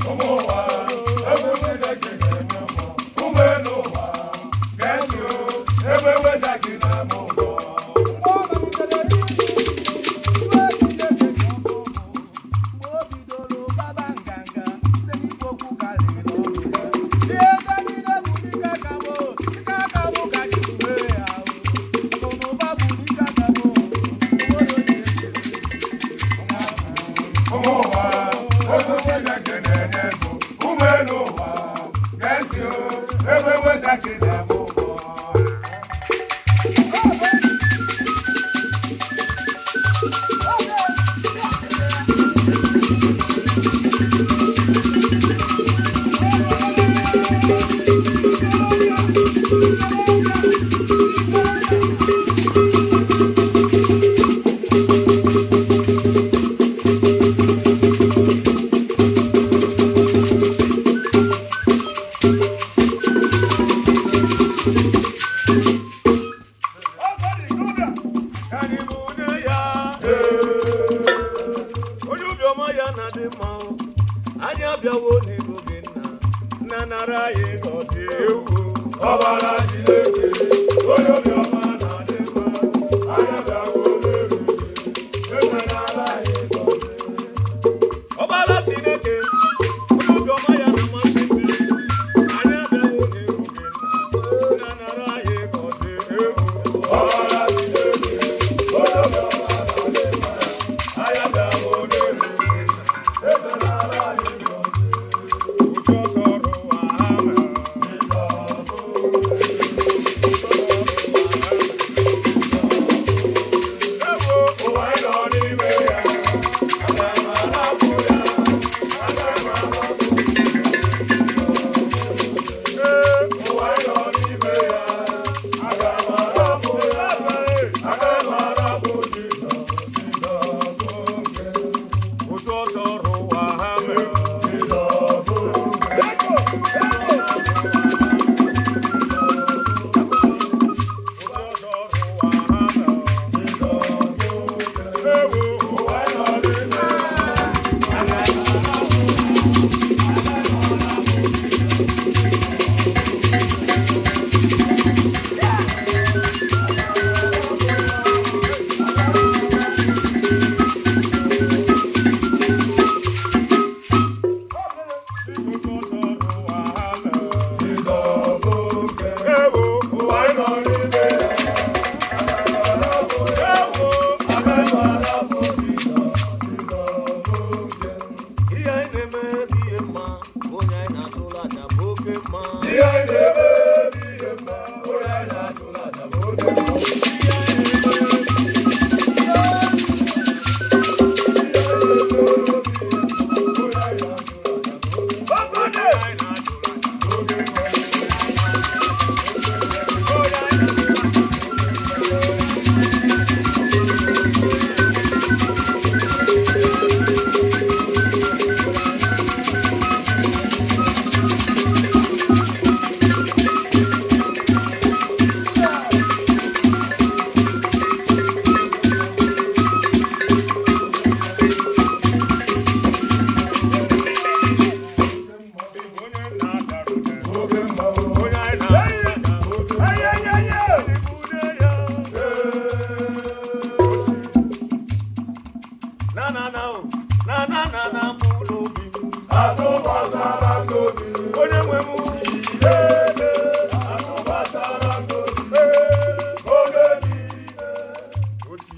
ụmụ ụwa egwu Chineke na-eme ụgbọ ụmụ elu ụwa gee ntị o ebe weja gị na-eme ụgbọ ụmụ ụwa egwu Chineke na-enye ego ụmụ elu ụwa gee ntị o ebe weja gị na-eme ụgbọ onye obiọma ya na-adị mma o. anyị abịawo n'iru gị nna nna nara anyị gọzie ewu ọbara Chineke onye obiọma na-adị mma anya bịawo n'elu ekwenala anyị gọzie ọbara chineke onye obiọma ya na-amasị ndị anyị abịawo n'iru gị nna nna nara anyị gọzie ewu ọbara Chineke onye obiọma na-adị mma anya bịawo n'elu ekwenala anyị gọzie uju ọsọ ọrụ ụwa ha mere ewo ụwa anyị nọ n'ime ya aga m anapụ ya aga m anapụ ee ụwa anyị nọ n'ime ya aga m anapụ ya aga m anapụ Jizọs Jizọs bụ nke otu ọsọ ọrụ ụwa ha mere Jizọs bụ nke otu ọsọ ọrụ ụwa ha mere Jizọs bụ nke ewo ụwa anyị nọ n'ime ya otu ọsọ ọrụ ụwa ha mere Jizọs bụ nke ewo ụwa anyị nọ n'ime ya aga m anapụ ya ewo aga m anapụ Jizọs Jizọs bụ nke ihe anyị na-eme bụ ihe mma onye anyị na-atụrụ aja bụ oke mma ihe anyị na-eme bụ ihe mma onye anyị na-atụrụ aja bụ oke mma onye anyị na-atụrụ aja onye na-adara ụda oke mma onye anyị na-atụrụ aja onye ya na na na o na na na na m ụlọ obi atụkwasara m n'obi onye nwe m ilele atụkwasara m n'obi oge niile oti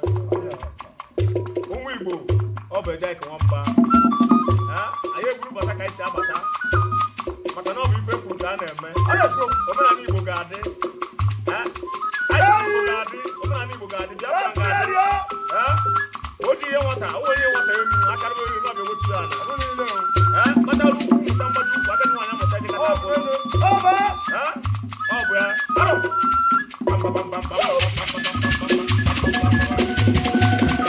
ụmụ igbo ọ bụ eje ka nwamba Ha? anyị eburu bata ka anyị si abata maka na ọ bụ ife kwuru ka a na-eme omenala igbo ga-adị Ha? anyị si igbo ga-adị omenala igbo ga-adị bịa ka ga-adị Ha? o ji ihe nwata o onye nwata enu akara onye elu ọbịa wetu ala Ha? kpatara ukwu mụta mgbaji ukwu agadi nwaanyị amụta dị kata abụọ Ha? ọ bụ ya arụ Bam, bam, bam, bam, bam, bam, bam, bam, bam, bam, bam, bam, bam, bam, bam.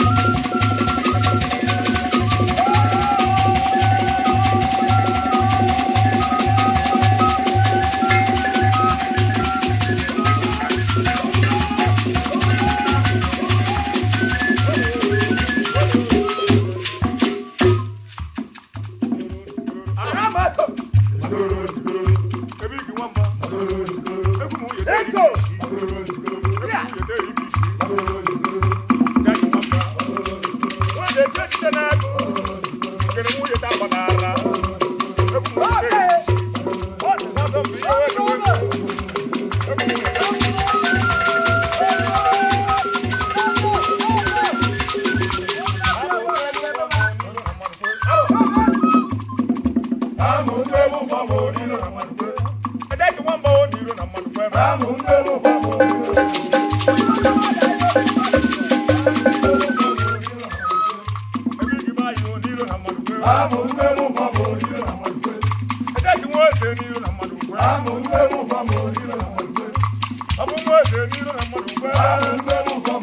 ebe igi nwamba egwu m nwunye deri Ego. isi egwu m nwunye deri isi gaghị nwamba nwunye eche echiche na-agụ nkere nwunye ta gbanara egwu m nwunye deri isi n'azọ mbụ ihe wee gawe egwu m nwunye deri isi ejeghị nwamba o n'iro na mmadụ kwe ebe ebe igi ba anyị o n'iro na mmadụ kwe ejeghị nwa eze n'iro na mmadụ kwe ọ bụ nwa eze n'iro na mmadụ kwe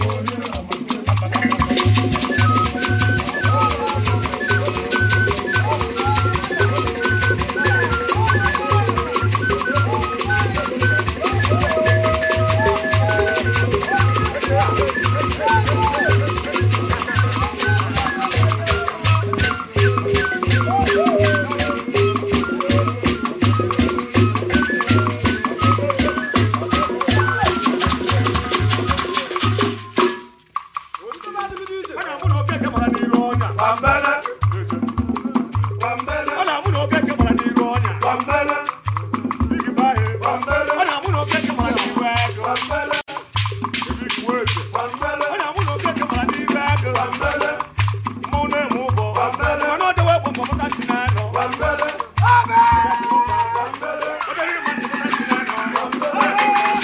ọ na-amụ na okeke gbara n'iru ọnya ọ na-amụ na okeke gbara n'iru ọnya igi ba anyị ọ na-amụ na okeke gbara n'iru agụ ebe igi nwa eze ọ na-amụ na okeke gbara n'iru agụ mmanwụ na-eme ụbọ mana ọ dewe bụ mbọpụta nchi na-anọ ọ dịrị ịma nchịpụta nchi na-anọ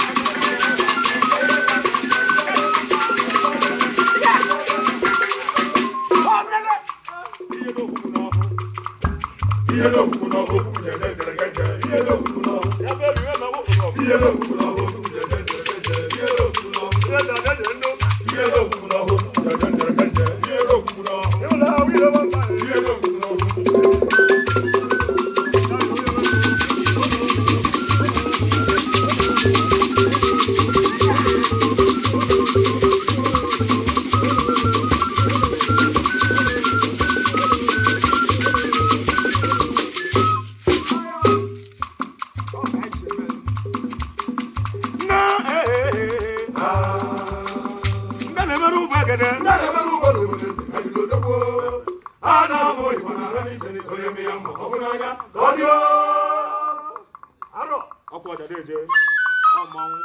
ihe n'okwukwu n'ọkụ Ihe n'okwukwu n'ọkụ okwu jere jere jere ihe n'okwukwu n'ọkụ ya bụ ebe ihe na-ewe okwu n'ọkụ ihe n'okwukwu n'ọkụ okwu jere jere jere ihe n'okwukwu n'ọkụ ihe na-aga dị ndụ ihe n'okwukwu n'ọkụ okwu jere jere jere ihe n'okwukwu n'ọkụ ịhụla ahụ ihe nwamba ihe n'okwukwu n'ọkụ na ee ndị na-emere ụgbọ egede Ndị na-eme n'ugbo n'obodo eze ha bido dogbo a na-amụ Igbo na-ala n'iche n'iko onye eme ya mma ọ bụ n'anya ka ọ dị o. arọ ọkwa ọja deje ọmanwụ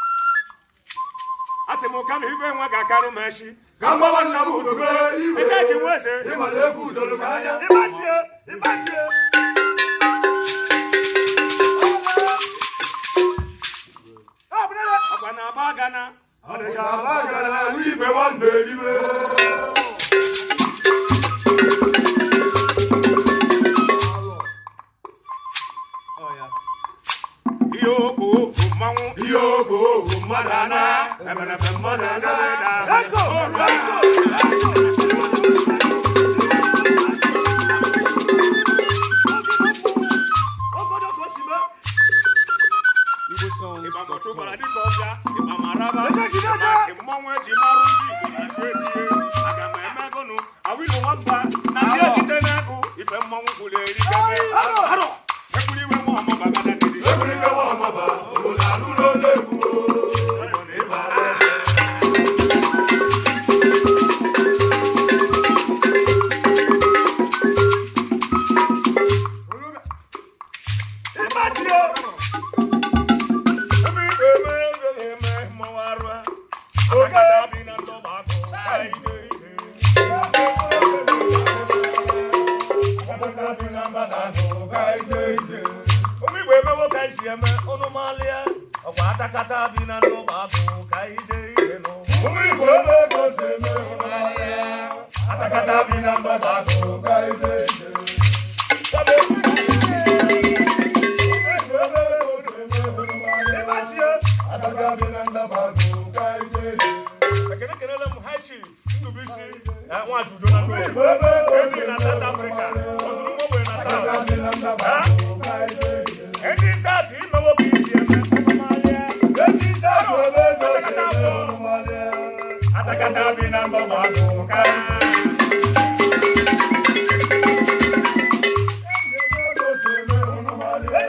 a sị m ka na igwe nwa ga-akarụ m echi ka mgbawa nna m udobe iwe Ebe a ka nwa eze. ịma na egwu udoro m anya ịgbachie ịgbachie ọkwa na aba gana ọ dị ka aba gara ahụ ibe nwanne eliwe ihe okwu okwu mmanwụ ihe ogo ogo mmadụ ana eberebe mmadụ agaghị Eko, da eko. ịgba mọtụkwara dịka ọbịa ịgba maraba ịmasị mmọnwụ eji marụ ndị igbo na-achụ ejie aga m emegụnụ awilo nwamba na chi ejide n'egụ ife mmọnwụ kwuru eri kebe arọ ekwuru iwe nwa ọma bagada kedi Ebuli iwe nwa ọmaba obodo alụrụ onye egwu Ayọ na ịba ebe. ịgbachie ebe ikpe eme eze na-eme mmọnwụ arụ akada bi na ndọba akụ ka ije ije Abaka bi na mgbada ahụ ka ije ije. ụmụ igbo emewo ka esi eme ụnụ malịa ọkwa atakata bi na ndọba akụ ka ije ije nụ Ụmụ Igbo ebe ego si eme ịhụnanya. Atakata bi na mgbada ahụ ka ije ije. Igbo ebe ego si eme ịhụnanya. Ataka bi na ndaba ahụ ka ije ije. ekele kelele m high chief ndubisi na nwajudo na ndo Igbo ebe ego si ebi na eme south africa ozuru mgbe na Ataka south bi na ndaba ahụ ka ije ije. ndị south imewo ka isi eme ọmụmalịa Eji isi atụ ebe ego si eme ịhụnanya. atakata bi na ndọba akụ ka Ego si eme ịhụnanya.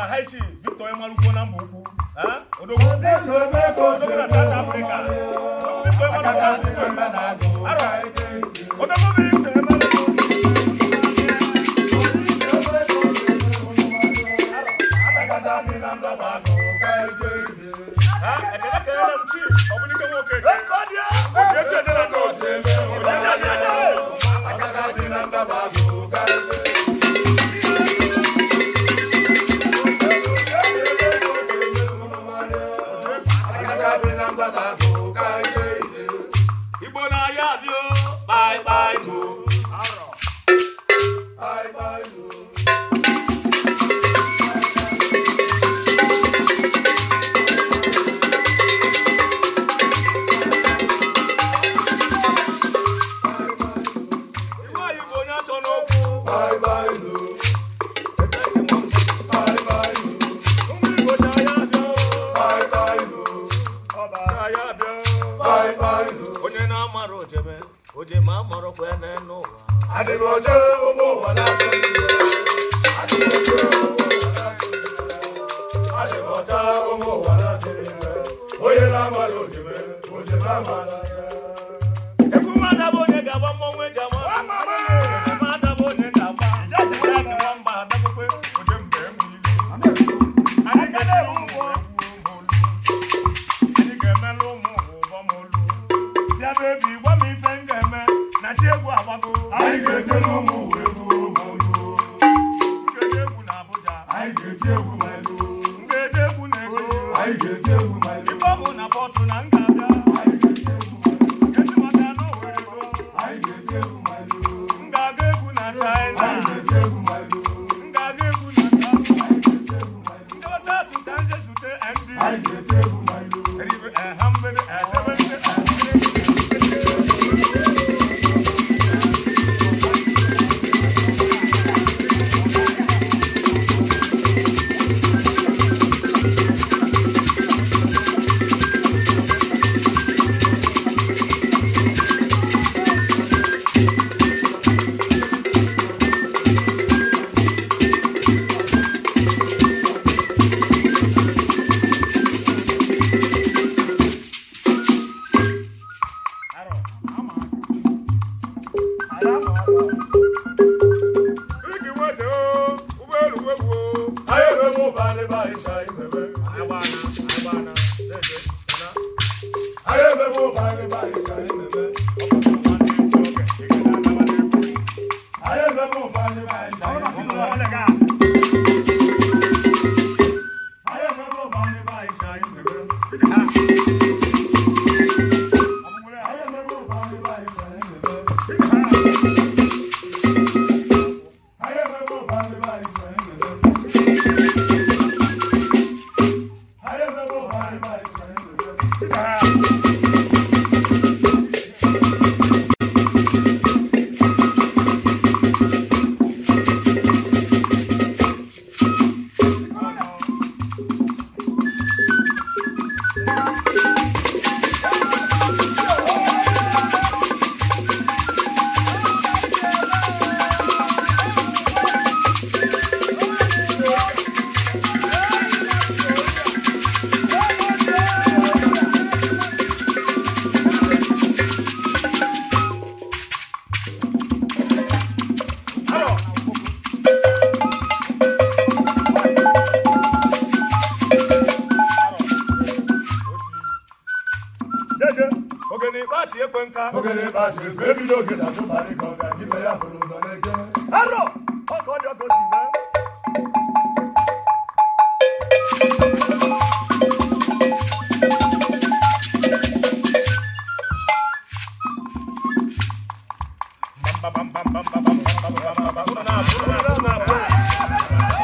high chief victor emalukwo na mba ukwu eh? odogwu odogwu na south africa odogwu victor emalukwo na mba ukwu arọ odogwu victor emalukwo Ah, ekele kelere m chief ọbụnike nwoke ji esi eje na ndị ozi Ojeje adị adị adị. igbo na-aya abịa bye bye mo arọ igbo anyị bụ onye achọ n'okwu ụmụ igbo ji aya abịa aya abịa onye na-amara ojeme ojeme amarọkwa ya n'ụwa Adịmọjọ ụmụ ụwa na-asọ Igbo. Adịmọjọ ụmụ ụwa na-asọ Igbo. Adịmọjọ ụmụ ụwa na-asọ Igbo. Onye na-amara ojime, ojime amara ya. egwu mmadụ bụ onye ga-agba mmọnwụ eji ama mmadụ bụ onye ga-agba ya dị nwamba adakpụkpe oje mgbe enwe ilu anyị ga-etiri ụmụ egwu olu anyị ga-emelụ ụmụ ụwa ụbọm olu bịa bebi gwa m ife m ga-eme na chi egwu agbago Anyị ga-etiri ụmụ ụwa egwu olu. nkeji egwu na Abuja Anyị ga-eti egwu ma elu. nkeji egwu na ego Anyị ga-eti egwu ma elu. ife ọ bụ na pọtụ na m ga-abịa Anyị ga-eti egwu ma elu. esi maka na Owerri go Anyị ga-eti egwu ma elu. m ga-aga egwu na China Anyị ga-eti egwu ma elu. m ga-aga egwu na South Anyị ga-eti egwu ma elu. Ndị ọsọ atụ ka nje zute MD. Anyị ga-eti egwu ma elu. Eribe ẹ̀hán mbede ẹ̀sẹ̀bẹ̀sẹ̀ ẹ̀hán. Arọ. Igi nweze o, ụgbọelu wegwu o. Anyị ememe ụba n'ebe anyị si anyị meme. Agbana, agbana, na-eje, na. Anyị ememe ụba n'ebe anyị si anyị meme. Ọkpọkọ nwanne ntị oge, ị ga-adaba n'egwu. Anyị ememe ụba n'ebe anyị si anyị Ụmụ meme. nwaanyị ga. Anyị ememe ụba n'ebe anyị si anyị meme. Ije ha. Ọmụmụrụ ya. Anyị ememe ụba n'ebe anyị si anyị meme. Ije ha. Anyị ememe ụba n'ebe anyị si anyị meme. Anyị ememe ụba n'ebe anyị si anyị meme. Ije ha. Arọ. Jeje, ogene ịkpachi ekwe nka. Ogene ịkpachi ekwe, ebido ogene achụbara ịkọ ọka, ibe ya fụrụ ụzọ n'eke. Arọ. Ọkọ dị ọkọ si mee. Bam, bam, bam, bam, bam, bam, bam, bam, bam, bam, bam. Unu na-abụ, unu na-abụ, unu na-abụ.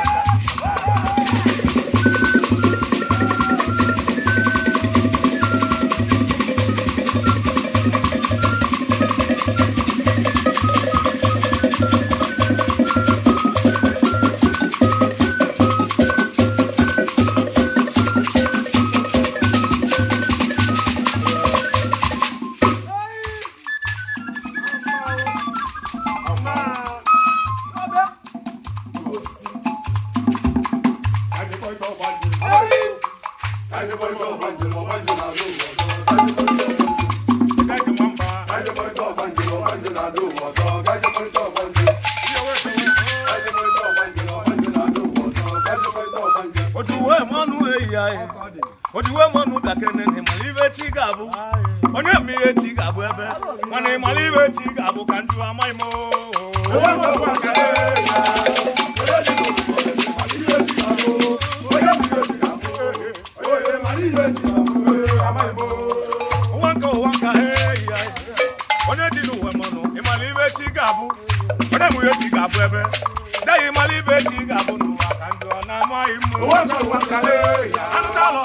ọgbanje na-adụ ụwa ọzọ gajekọrịta ọgbanje gajekọrịta ọgbanje na ọgbanje na-adụ ụwa ọzọ gajekọrịta ọgbanje ojuwe mmanụ eyi anyị ojuwe mmanụ dakene na ịmara ibe chi ga-abụ onye ma ihe chi ga-abụ ebe mana ịmara ibe chi ga-abụ ka ndị amaghị m ụwa nke ụwa nka eyi anyị onye dị n'ụwa mmanụ ịmara ibe chi ga-abụ onye ma ihe chi ga-abụ ebe daghị ịmara ibe chi ga-abụ n'ụwa ka ndị ọ na-amaghị m anụtalụ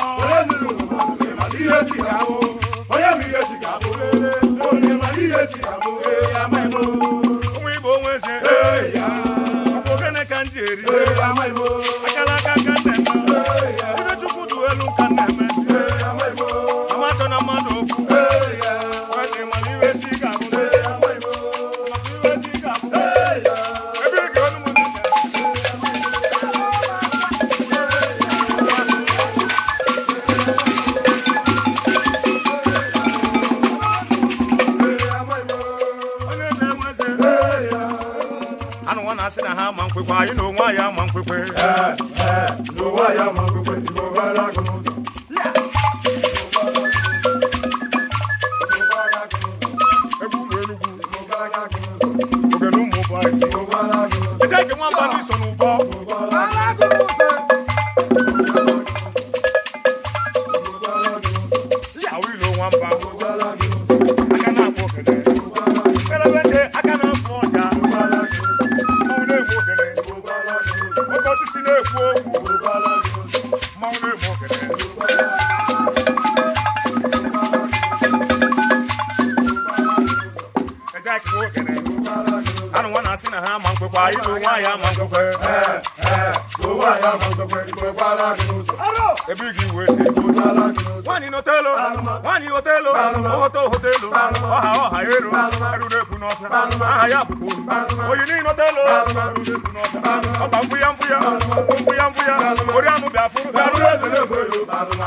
ụmụ igbo onwe eze ọkwa ogene ka m ji eri akara aka ka m na-eme ibe chukwu du elu ka m na-emezi amatọ na mmadụ okwu wete mana iwe chi ga-abụ maka iwe chi ga-abụ ebe ị ga-olu m ntị. onye na-enwe eze anụ nwa na-asị na ha ama nkwekwe anyị na onwe anyị ama nkwekwe egwu ụlọ enugwu ogene ụmụ ụbọ isi eje nke nwamba ndị so n'ụbọ awụ ilo nwamba aka na-akpọ ogene kelebe ntị aka na-afụ ọja mmanwụ na-egbu ogene oke osisi na-ekwu okwu mmanwụ na-egbu ogene eje aka nwe ogene anụ nwa na-asị na ha ama nkwekwe anyị na onwe anyị ama nkwekwe ebe ị ga-iwe ete nwaanyị n'otelo nwaanyị hotelo ohoto hotelo ọha ọha ero eru na-ekwu n'ọfịa aha ya bụkwa oyi oyi niile otelo eru na-ekwu n'ọfịa ọba mgbụ ya mgbụ ya mgbụ ya mgbụ ya ori anụ bịa fụrụ bịa rụrụ eze na-ekwu elu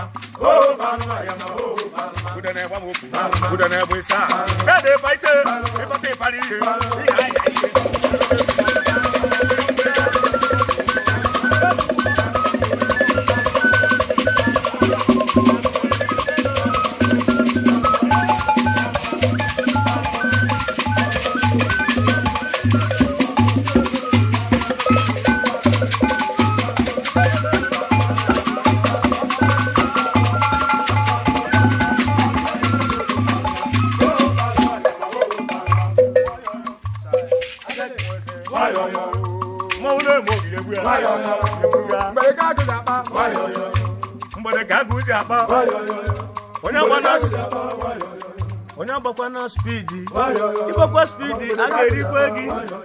ude na-egba m okwu ude na-egbu ịsa dede baite ịkpata ịkpara ihe ihe aya ihe mmanwụ na-eme ogige egbu ya egbu ya mgbede ka agụ ji akpa onye agba na onye agbakwa na spidi ịgbakwa spidi a ga-erikwe gị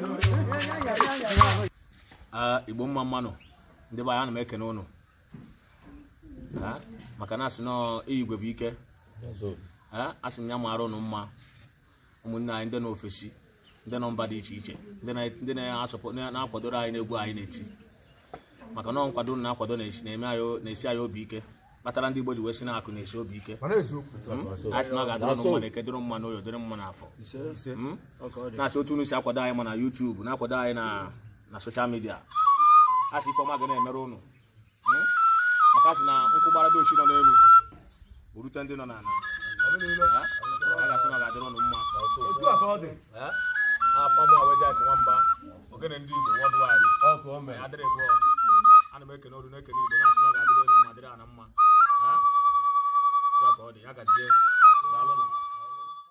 igbo mma mmanụ ndị be anyị ana m ekene ụnụ Ha? maka na asị nọ igwe bụ ike Ha? asị m ya mara ụnụ mma ụmụnne anyị ndị n'ofesi ndị nọ mba dị iche iche ndị na- ndị na-asọpụ na- na-akwadoro anyị n'egwu anyị na-eti maka na ọ nkwado unu na-akwado na-esi- na-eme anyị o- na-esi anyị obi ike kpatara ndị igbo ji wee si na akụ na-esi obi ike anyị sị na ọ ga-adịrị ụnụ mma na eke dịrị mma n'oyo dịrị mma n'afọ Mm? na-asị otu unu si akwado anyị ma na YouTube na-akwado anyị na na soshal midia a sị ifeọma ga na-emere ụnụ Mm? maka a sị na nkwụ gbara dị ochi nọ n'elu burute ndị nọ n'ala Ha? a ga-asị na ọ ga-adịrị ụnụ mma Eh? afọ mụ awejak nwamba ogene ndị igbo worldwide ya dịrị bụọ ana m ekene olu na-ekene igbo na-asị na ọ ga-adịrị elu mma dịrị ana mma Ha? Otu a ka ọ dị ya gazie daalụnụ